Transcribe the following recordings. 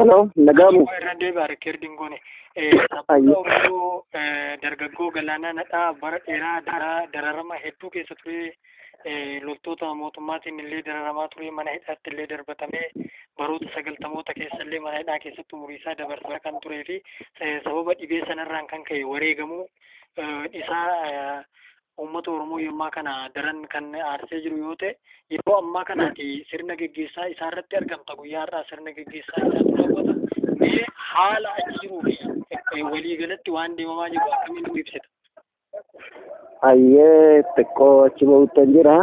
Hello, nagaamu. irra deebi'a reekerdiin goone. Sabboota Oromoo dargaggoo galaanaa nadhaa bara dheeraa daraa dararama hedduu keessa ture. Loltoota mootummaatiin illee dararamaa ture mana hidhaatti illee darbatamee baroota sagaltamoota keessa illee mana hidhaa keessatti umurii isaa dabarsaa kan turee fi sababa dhibee sanarraan kan ka'e wareegamuu isaa uummata Oromoo yommaa kana daran kan aarsee jiru yoo ta'e yeroo ammaa kanaati sirna geggeessaa isaa irratti argamta guyyaa har'aa sirna geggeessaa isaatu raawwata. Mee haala achi jiruu fi waliigalatti waan deemamaa jiru akkamiin nu ibsita? Hayyee xiqqoo achi ba'uuttan jira.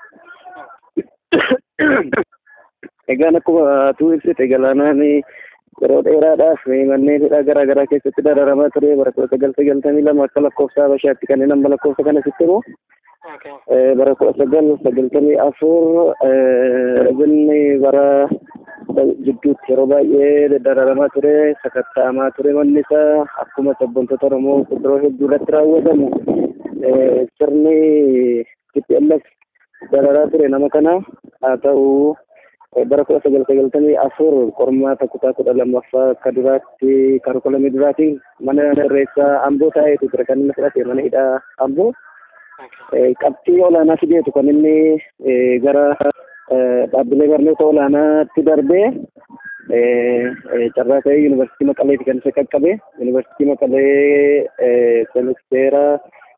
Egaan akkuma tuu ibsite galaanaan yeroo dheeraadhaaf manneen hidhaa garaa garaa keessatti dararamaa ture bara kudha sagal sagaltamii lama akka lakkoofsa Habashaatti kanneen amma lakkoofsa kana sitti immoo bara kudha sagal sagaltamii afur inni bara jidduutti yeroo baay'ee dararamaa ture sakatta'amaa ture manni isaa akkuma sabboontota Oromoo kuduroo hedduu irratti raawwatamu sirni TPLF dararaa ture nama kana haa ta'u bara kudha sagal sagaltamii afur qormaata kutaa kudha lammaffaa akka duraatti kaarikulamii duraatiin mana irreessaa amboo taa'eetu ture kan inni fudhate mana hidhaa amboo qabxii olaanaa fideetu kan inni gara dhaabbilee barnoota olaanaatti darbee carraa ta'ee yuunivarsiitii Maqaleeti kan isa qaqqabe yuunivarsiitii Maqalee semisteera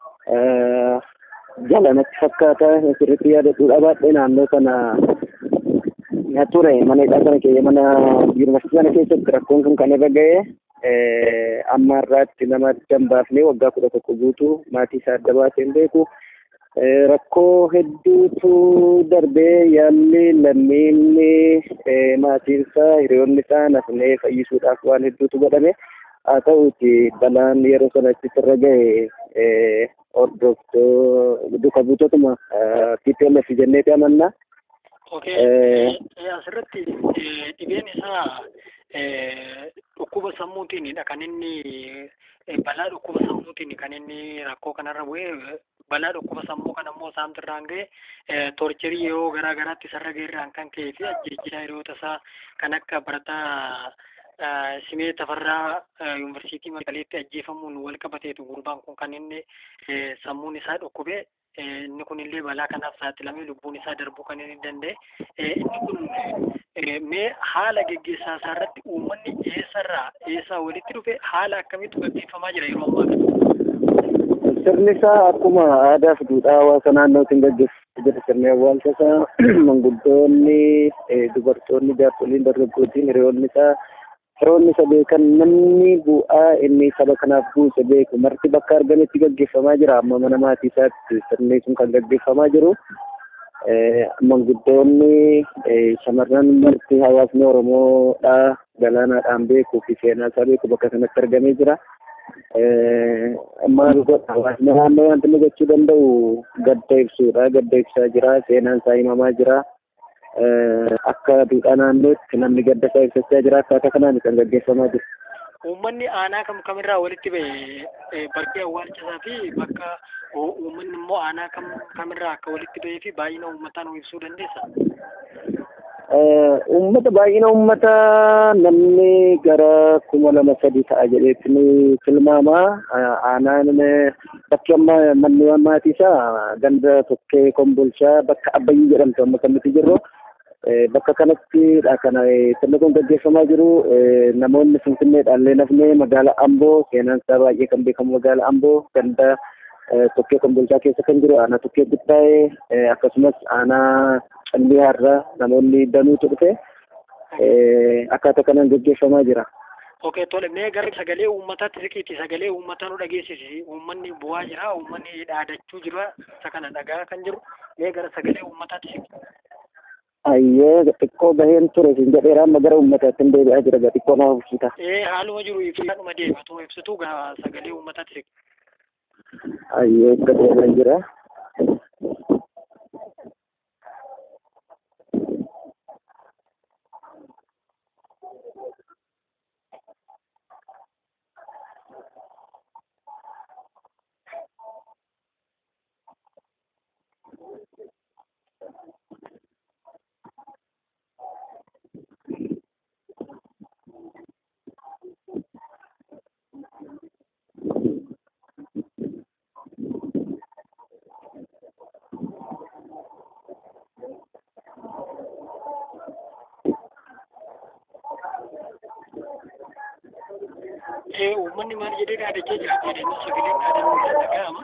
jalanatti fakkaata sirriitti yaadadhuudha baay'ee naannoo sana ture mana hidhaa sana keessa mana yuunivarsiitii sana keessatti rakkoon kun kan irra ga'e amma irraatti nama dambaafnee waggaa kudha tokko guutuu maatii isaa adda baaseen beeku rakkoo hedduutu darbee yaalli lammiinni maatiin isaa hiriyoonni isaa nafnee fayyisuudhaaf waan hedduutu godhame haa ta'uuti balaan yeroo sanatti irra ga'e hordoftoo duka buutotuma TPLF jenneeti amannaa. asirratti dhibeen isaa dhukkuba sammuutiinidha kan inni balaa dhukkuba sammuutiin kan inni rakkoo kanarra bu'ee balaa dhukkuba sammuu kan ammoo isaamtu irraan ga'e toorcherii yeroo garaa garaatti isarra ga'eerraan kan ka'ee fi ajjeechaa hiriyoota isaa kan akka barataa simee tafarraa yuunivarsiitii Maqaleetti ajjeefamuun wal qabateetu gurbaan kun kan inni sammuun isaa dhukkubee inni kun illee balaa kanaaf saaxilamee lubbuun isaa darbuu kan inni danda'e inni kun mee haala geggeessaa isaa irratti uummanni eessarraa eessaa walitti dhufe haala akkamiitu gaggeeffamaa jira yeroo ammaa kana. Sirni isaa akkuma aadaa fi duudhaa hawaasa naannootiin gaggeeffamaa jira sirni awwaalcha isaa manguddoonni dubartoonni jaarsoliin dargaggootiin hiriyoonni isaa firoonni isa beekan namni bu'aa inni saba kanaaf buuse beeku marti bakka argametti gaggeeffamaa jira amma mana maatii isaatti sirni sun kan gaggeeffamaa jiru manguddoonni shamarran marti hawaasni oromoodha galaanaadhaan beekuu fi seenaa isaa beeku bakka sanatti argamee jira. maal godha hawaasni naannoo wanti inni gochuu danda'u gadda ibsuudha gadda ibsaa jira seenaan isaa himamaa jira. akka duudhaa naannootti namni gadda isaa ibsachaa jira akkaataa kanaan kan gaggeeffamaa jiru. Uummanni aanaa kam kamirraa walitti ba'e bakkee awwaalchisaa fi bakka uummanni immoo aanaa kam kamirraa akka walitti ba'ee fi baay'ina uummataa nu ibsuu dandeessa? Uummata baay'ina uummataa namni gara kuma lama sadi ta'a jedheetti ni tilmaama. Aanaan bakki amma manni maatii isaa ganda tokkee kombolchaa bakka abbayyii jedhamtu amma kan nuti jirru. bakka kanattidha kana sirni kun gaggeeffamaa jiru namoonni finfinneedhaan illee nafnee magaalaa amboo seenaan isaa baay'ee kan beekamu magaalaa amboo ganda tokkee kombolchaa keessa kan jiru aanaa tokkee guttaa'ee akkasumas aanaa callee har'a namoonni danuutu dhufe akkaataa kanaan gaggeeffamaa jira. Okey tole mee gara sagalee uummataatti siqiiti sagalee uummataa nu dhageessisi uummanni bu'aa jira uummanni dhaadachuu jira isa kana dhagaa kan jiru mee gara sagalee uummataatti siqi. Ayyee xiqqoo baheen ture siin jedheera amma gara uummataatti hin deebi'aa jira ga xiqqoo naa hubsiita. Ee haaluma jiru ibsaadhuma deebatu ibsitu gaa sagalee uummataatti siqi. Ayyee akka deemaa jira. uummanni maal jedhee dhaadachaa jira jedhanii sagaleen dhaadannoo kan dhaga'ama.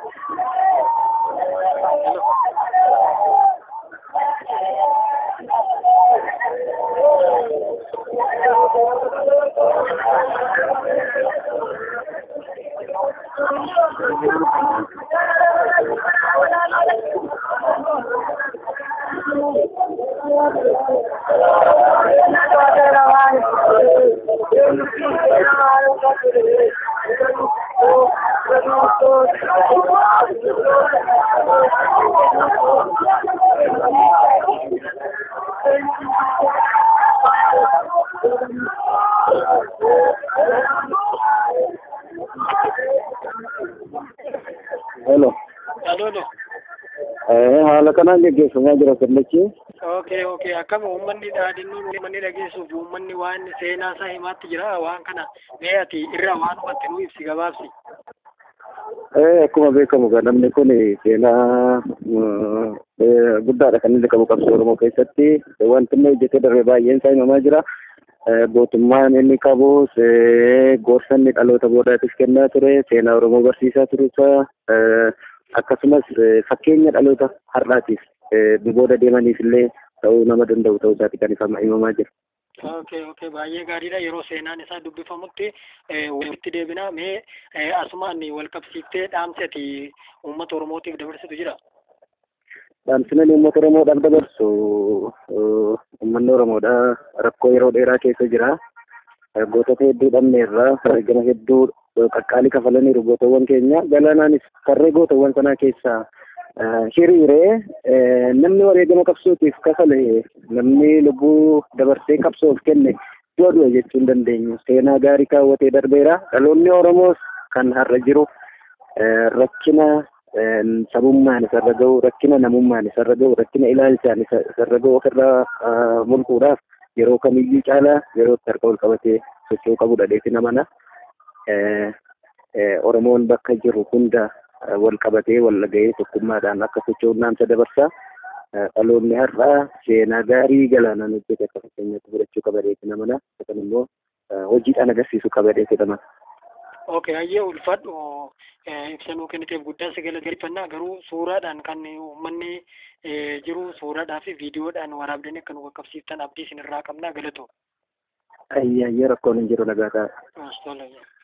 Hello. Aloolo. Eh, haala kanaan geggeeffamaa jira sirnichi. Okay, okay. Akkam uummanni dhaadannoo uummanni dhageessuuf uummanni waan seenaa isaa himaatti jira waan kana mee ati irraa waan hubatti nuu ibsi gabaabsi. Eh, akkuma beekamu egaa namni kun seenaa eh, guddaadha kan inni qabu qabsoo Oromoo keessatti. Wanti inni hojjetee darbe baay'een isaa himamaa jira. Eh, Gootummaan inni qabus eh, gorsa inni dhaloota boodaatiif kennaa ture, seenaa Oromoo barsiisaa turuusaa, eh, akkasumas eh, fakkeenya dhaloota har'aatiif eh, nu booda deemaniif illee ta'uu nama danda'u ta'uu isaati kan ifama himamaa jira. Okay, okay. Baay'ee gaariidha. Yeroo seenaan isaa dubbifamutti eh, walitti deebina. Mee eh, asumaan wal qabsiiftee dhaamsi ati uummata Oromootiif dabarsitu jira. Dhaamsinaan uummata Oromoodhaaf dabarsu eh, uummanni Oromoodha rakkoo yeroo dheeraa keessa jira. Eh, Gootota hedduu dhabneerra gama hedduu eh, qaqqaalii kafalaniiru gootawwan keenya. Galaanaanis tarree gootawwan sanaa keessaa eh, hiriiree eh, namni wareegama qabsootiif kafale namni lubbuu dabarsee qabsoof kenne du'a du'a jechuu hin dandeenyu. Seenaa gaarii kaawwatee darbeera. Dhaloonni Oromoos kan har'a jiru eh, rakkina eh, sabummaan isarra ga'u, rakkina namummaan isarra ga'u, rakkina ilaalchaan isa- isarra ga'u ofirraa ah, mulquudhaaf yeroo kamiyyuu caalaa yeroo itti harka ol qabatee socho'uu qabudha dheetina mana. Eh, eh, Oromoon bakka jiru hunda eh, wal qabatee wal dhaga'ee tokkummaadhaan akka socho'uun naamsa dabarsa. Eh, Dhaloonni har'aa seenaa gaarii galaanaan hojjete akka fakkeenyaatti fudhachuu qaba dheetina mana. Yookaan immoo eh, hojiidhaan agarsiisuu qaba dheetina mana. Okay, hayyee ulfadhu eh, ibsanuu kenniteef guddaa si galateeffannaa garuu suuraadhaan kan uummanni eh, jiru suuraadhaa fi viidiyoodhaan waraabdanii akka nu qaqqabsiiftan abdii isinirraa qabnaa galatoo. Ayyaayyaa rakkoon hin jiru nagaa ta'a. Tola.